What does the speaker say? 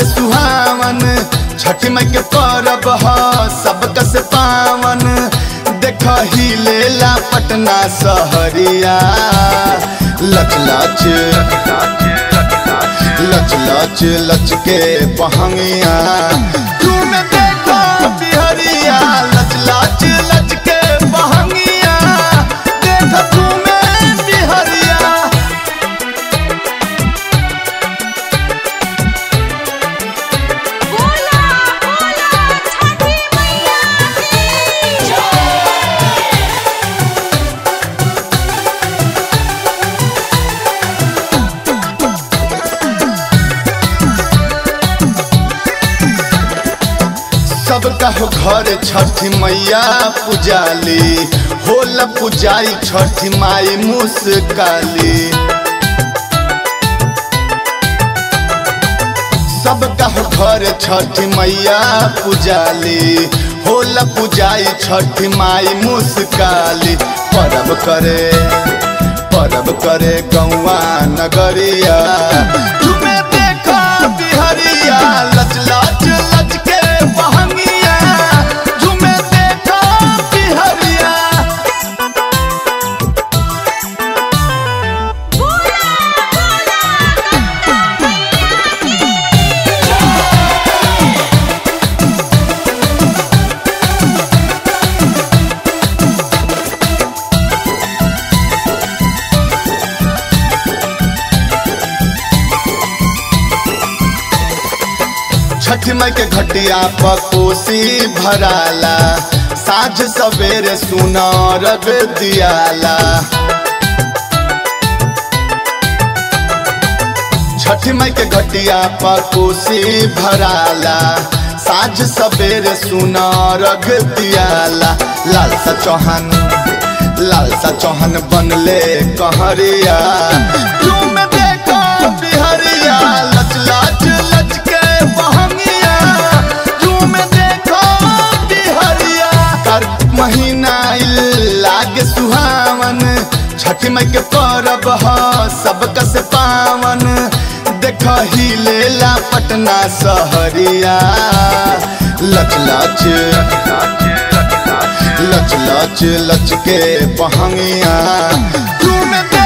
लागे सुहावन छठी माई के परब ह सबका से पावन देख ही लेला पटना सहरिया लच लच लच लच लच के पहंगिया तुम देखो बिहरिया लच लच लच के पहंगिया देख तुम्हें बिहरिया बोला बोला छठी मैया की सबका हो घर छठी मैया पुजाली होला पुजाई छठी माई मुस्काली सबका हो घर छठी मैया पुजाली होला पुजाई छठी माई मुस्काली परब करे परब करे गौआ नगरिया तुम्हें देखो बिहरिया लच लच लच के बहंगिया तुम्हें देखो बिहरिया बोला बोला छठ माई के घटिया पर कोसी भराला साझ सवेरे सुनार दियाला छठ माई के घटिया पर कोसी भराला साझ सवेरे सुनार दियाला लालसा चौहान लालसा चौहान बनले कहरिया तुम देखो बिहरिया लच लच लच के बहंगिया तुम देखो बिहरिया कर महीना आइल लागे सुहावन छठी माई के परब ह सबका से पावन देख ही लेला पटना सहरिया लच लच लच लच लच के पहंगिया तुम